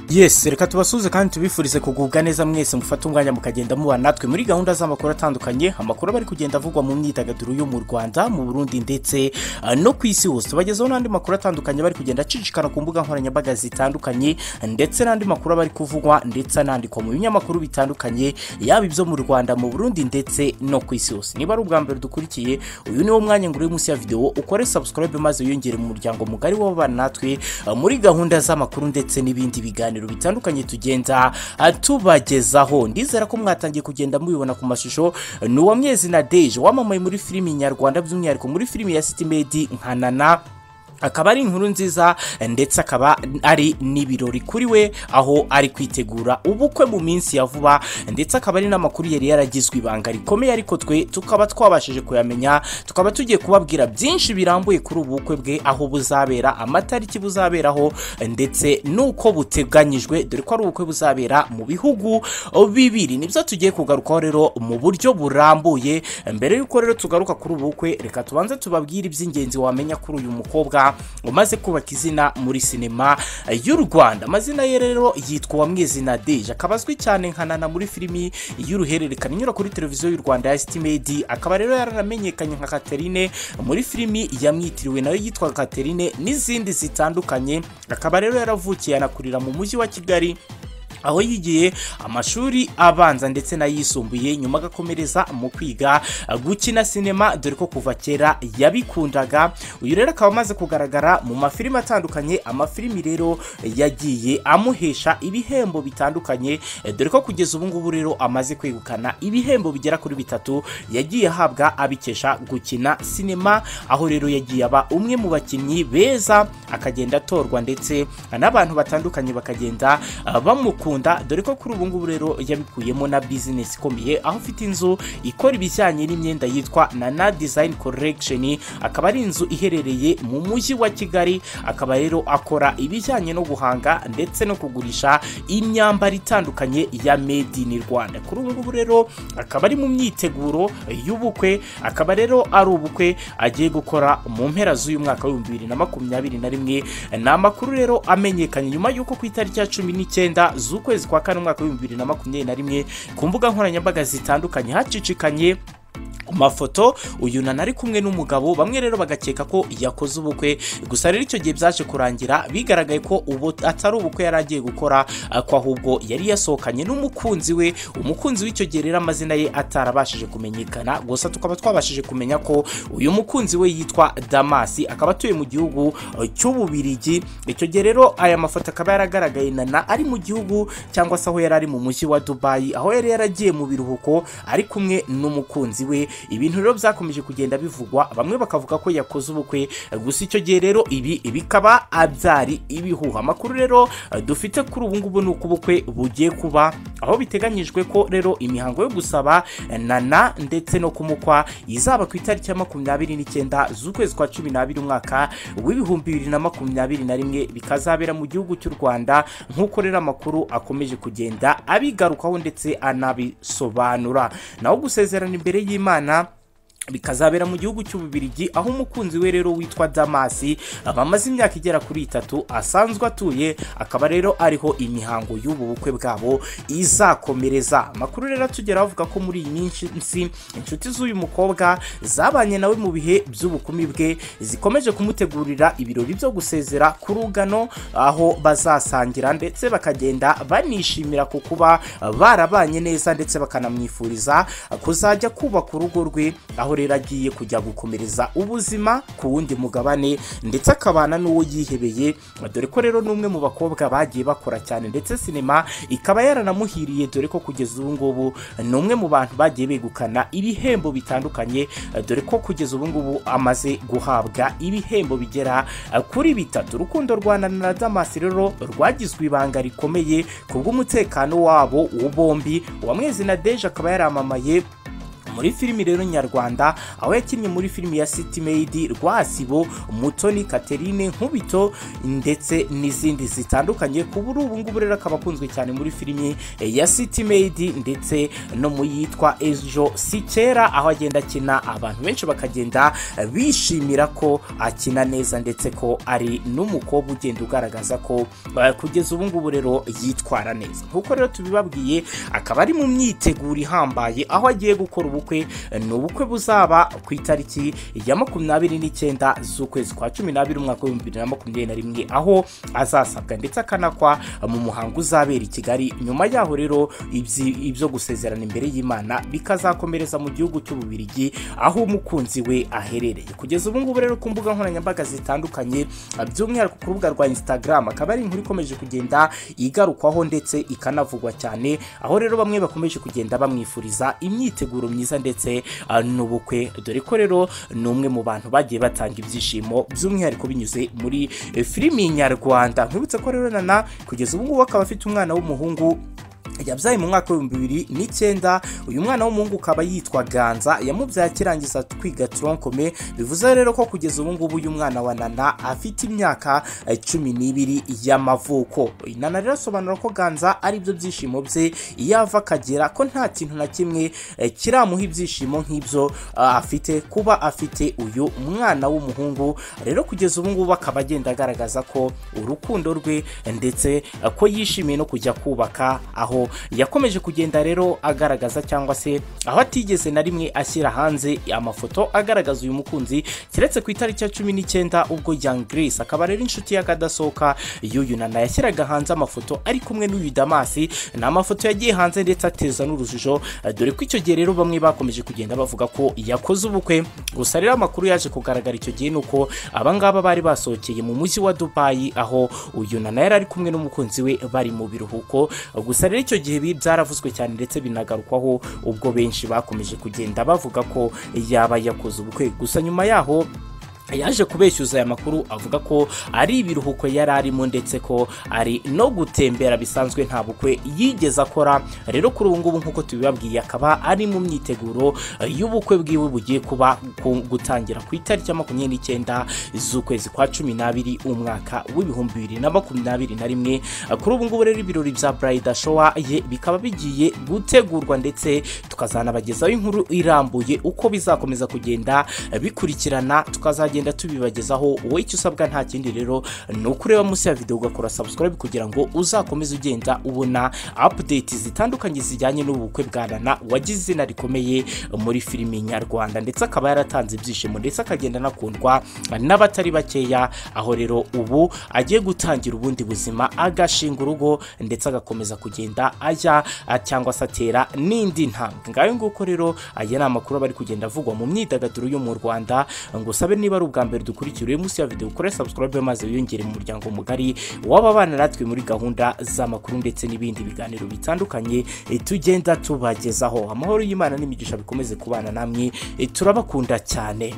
yes reka tubasuze kandi tubifurize kugubwa neza mwese mufate umwanya mukagenda mubana natwe muri gahunda z'amakuru atandukanye amakuru aba ari kugenda avugwa mu myidagaduro yo mu rwanda mu burundi ndetse ah, no ku isi hose tubagezaho n'andi makuru atandukanye bari kugenda acicikana ku mbuga nkoranyambaga zitandukanye ndetse n'andi makuru aba ari kuvugwa ndetse anandikwa mu binyamakuru bitandukanye yaba ibyo mu rwanda mu burundi ndetse no ku isi hose niba ari ubwa mbere dukurikiye uyu ni wo mwanya ngurira munsi ya videwo ukore subscribe maze wiyongere mu muryango mugari w'ababana natwe ah, muri gahunda z'amakuru ndetse n'ibindi biganiro bitandukanye tugenda ah, tubagezaho ndizera ko mwatangiye kugenda mubibona ku mashusho ni uwamwezi na deje wamamaye muri filimi nyarwanda by'umwihariko muri filimi ya sitimedi nka nana akaba ari inkuru nziza ndetse akaba ari n'ibirori kuri we aho ari kwitegura ubukwe mu minsi ya vuba ndetse akaba ari n'amakuru yari yaragizwe ibanga rikomeye ariko twe tukaba twabashije kuyamenya tukaba tugiye kubabwira byinshi birambuye kuri ubu bukwe bwe aho buzabera amatariki buzaberaho ndetse n'uko buteganyijwe dore ko ari ubukwe buzabera mu bihugu bibiri nibyo tugiye kugarukaho rero mu buryo burambuye mbere y'uko rero tugaruka kuri ubu bukwe reka tubanze tubabwire iby'ingenzi wamenya kuri uyu mukobwa umaze kubaka izina muri sinema y'u rwanda amazina ye rero yitwa uwamwezina deje akaba azwi cyane nka nana muri filimi y'uruhererekane inyura kuri televiziyo y'u rwanda ya sitimedi akaba rero yaramenyekanye nka katerine muri filimi yamwitiriwe nayo yitwa katerine n'izindi zitandukanye akaba rero yaravukiye anakurira mu mujyi wa kigali aho yigiye amashuri abanza ndetse n'ayisumbuye nyuma agakomereza mu kwiga gukina sinema dore ko kuva kera yabikundaga uyu rero akaba amaze kugaragara mu mafilimi atandukanye amafilimi rero yagiye amuhesha ibihembo bitandukanye dore ko kugeza ubu ngubu rero amaze kwegukana ibihembo bigera kuri bitatu yagiye ahabwa abikesha gukina sinema aho rero yagiye aba umwe mu bakinnyi beza akagenda atorwa ndetse n'abantu batandukanye bakagenda ah, bamukunda kumukunda dore ko kuri ubu ngubu rero yabikuyemo na bizinesi ikomeye aho ufite inzu ikora ibijyanye n'imyenda yitwa nana design collection akaba ari inzu iherereye mu mujyi wa kigali akaba rero akora ibijyanye no guhanga ndetse no kugurisha imyambaro itandukanye ya made in rwanda kuri ubu ngubu rero akaba ari mu myiteguro y'ubukwe akaba rero ari ubukwe agiye gukora mu mpera z'uyu mwaka w'ibihumbi bibiri na makumyabiri na rimwe ni amakuru rero amenyekanye nyuma y'uko ku itariki ya cumi n'icyenda z'ukwezi kwa kane umwaka w'ibihumbi bibiri na makumyabiri na rimwe ku mbuga nkoranyambaga zitandukanye hacicikanye ku mafoto uyu nana ari kumwe n'umugabo bamwe rero bagakeka ko yakoze ubukwe gusa rero icyo gihe byaje kurangira bigaragaye ko ubu atari ubukwe yari agiye gukora ko ahubwo yari yasohokanye n'umukunzi we umukunzi w'icyo gihe rero amazina ye atarabashije kumenyekana gusa tukaba twabashije kumenya ko uyu mukunzi we yitwa damasi akaba atuye mu gihugu cy'ububirigi icyo gihe rero aya mafoto akaba yaragaragaye nana ari mu gihugu cyangwa se aho yari ari mu mujyi wa dubayi aho yari yaragiye mu biruhuko ari kumwe n'umukunzi we ibintu rero byakomeje kugenda bivugwa bamwe bakavuga ko yakoze ubukwe gusa icyo gihe rero ibi bikaba byari ibihuha amakuru rero dufite kuri ubu ngubu ni uko ubukwe bugiye kuba aho biteganyijwe ko rero imihango yo gusaba nana ndetse no kumukwa izaba ku itariki ya makumyabiri n'icyenda z'ukwezi kwa cumi n'abiri umwaka w'ibihumbi bibiri na makumyabiri na rimwe bikazabera mu gihugu cy'u rwanda nk'uko rero amakuru akomeje kugenda abigarukaho ndetse anabisobanura naho gusezerana imbere y'imana Imana bikazabera mu gihugu cy'ububirigi aho umukunzi we rero witwa damasi bamaze imyaka igera kuri itatu asanzwe atuye akaba rero ariho imihango y'ubu bukwe bwabo izakomereza amakuru rero atugera avuga ko muri iyi minsi inshuti z'uyu mukobwa zabanye nawe mu bihe by'ubukumi bwe zikomeje kumutegurira ibirori byo gusezera ku rugano aho bazasangira ndetse bakagenda banishimira ku kuba barabanye neza ndetse bakanamwifuriza kuzajya kubaka urugo rwe aho rero agiye kujya gukomereza ubuzima ku wundi mugabane ndetse akabana n'uwo yihebeye dore ko rero n'umwe mu bakobwa bagiye bakora cyane ndetse sinema ikaba yaranamuhiriye dore ko kugeza ubu ngubu ni umwe mu bantu bagiye begukana ibihembo bitandukanye dore ko kugeza ubu ngubu amaze guhabwa ibihembo bigera kuri bitatu urukundo rwa Nana na damasi rero rwagizwe ibanga rikomeye ku bw'umutekano wabo bombi uwamwezi na deje akaba yaramamaye muri filimi rero nyarwanda aho yakinnye muri filimi ya city made rwasibo mutoni katerine nkubito ndetse n'izindi zitandukanye ku buri ubu ngubu rero akaba akunzwe cyane muri filimi ya city made ndetse no mu yitwa ejo si kera aho agenda akina abantu benshi bakagenda bishimira ko akina neza ndetse ko ari n'umukobwa ugenda ugaragaza ko eh, kugeza ubu ngubu rero yitwara neza nk'uko rero tubibabwiye akaba ari mu myiteguro ihambaye aho agiye gukora ubukwe eh, ni ubukwe buzaba ku itariki ya makumyabiri n'icyenda z'ukwezi kwa cumi n'abiri umwaka w'ibihumbi bibiri na makumyabiri na rimwe aho azasabwa ndetse akanakwa mu muhango uzabera i kigali nyuma yaho rero ibyi- ibyo gusezerana imbere y'imana bikazakomereza mu gihugu cy'ububirigi aho umukunzi we aherereye kugeza ubu ngubu rero ku mbuga nkoranyambaga zitandukanye by'umwihariko ku rubuga rwa instagram akaba ari inkuru ikomeje kugenda igarukwaho ndetse ikanavugwa cyane aho rero bamwe bakomeje kugenda bamwifuriza imyiteguro myiza ndetse ah, n'ubukwe dore ko rero ni umwe mu bantu bagiye batanga ibyishimo by'umwihariko binyuze muri eh, filimi nyarwanda nkwibutse ko rero nana kugeza ubu ngubu akaba afite umwana w'umuhungu yabyaye mu mwaka w'ibihumbi bibiri n'icyenda uyu mwana w'umuhungu ukaba yitwa ganza yamubyaye akirangiza twiga toronkome bivuze rero ko kugeza ubu ngubu uyu mwana wa nana afite imyaka eh, cumi n'ibiri y'amavuko Uyu nana rero asobanura ko ganza ari byo byishimo bye iyo ava akagera ko nta kintu na kimwe eh, kiramuha ibyishimo nk'ibyo ah, afite kuba afite uyu mwana w'umuhungu rero kugeza ubu ngubu akaba agenda agaragaza ko urukundo rwe ndetse eh, ko yishimiye no kujya kubaka aho yakomeje kugenda rero agaragaza cyangwa se aho atigeze na rimwe ashyira hanze amafoto agaragaza uyu mukunzi keretse ku itariki ya cumi n'icyenda ubwo Young Grace akaba rero inshuti y'akadasohoka y'uyu nana yashyiraga hanze amafoto ari kumwe n'uyu Damasi ni amafoto yagiye hanze ndetse ateza n'urujijo eh, dore ko icyo gihe rero bamwe bakomeje kugenda bavuga ko yakoze ubukwe gusa rero amakuru yaje kugaragara icyo gihe ni uko abangaba bari basohokeye mu mujyi wa Dubai aho uyu nana yari ari kumwe n'umukunzi we bari mu biruhuko gusa rero icyo gihe ibi byaravuzwe cyane ndetse binagarukwaho ubwo benshi bakomeje kugenda bavuga ko yaba yakoze ubukwe gusa nyuma yaho yaje kubeshyuza aya makuru avuga ko ari ibiruhuko yari arimo ndetse ko ari no gutembera bisanzwe nta bukwe yigeze akora rero kuri ubu ngubu nk'uko tubibabwiye akaba ari mu myiteguro eh, y'ubukwe bwiwe bugiye kuba ku- gutangira ku itariki ya makumyabiri n'icyenda z'ukwezi kwa cumi n'abiri umwaka w'ibihumbi bibiri na makumyabiri na rimwe Eh, kuri ubu ngubu rero ibirori bya burayida showa ye bikaba bigiye gutegurwa ndetse tukazanabagezaho inkuru irambuye uko bizakomeza kugenda eh, bikurikirana tukazagenda tubibagezaho wowe icyo usabwa nta kindi rero ni ukureba munsi ya videwo ugakora subscribe kugira ngo uzakomeze ugenda ubona update zitandukanye zijyanye n'ubukwe bwa nana wagize izina rikomeye muri filimi nyarwanda ndetse akaba yaratanze ibyishimo ndetse akagenda anakundwa n'abatari bakeya aho rero ubu agiye gutangira ubundi buzima agashinga urugo ndetse agakomeza kugenda ajya ah, cyangwa se atera n'indi ntambwe ngayo nguko rero aya ni amakuru aba ari kugenda avugwa mu myidagaduro yo mu rwanda ngo usabe niba ari ubwa mbere dukurikira uri munsi ya videwo ukore subscribe maze wiyongere mu muryango mugari w'ababana natwe muri gahunda z'amakuru ndetse n'ibindi biganiro bitandukanye eh, tugenda tubagezaho amahoro y'imana n'imigisha bikomeze kubana namwe eh, turabakunda cyane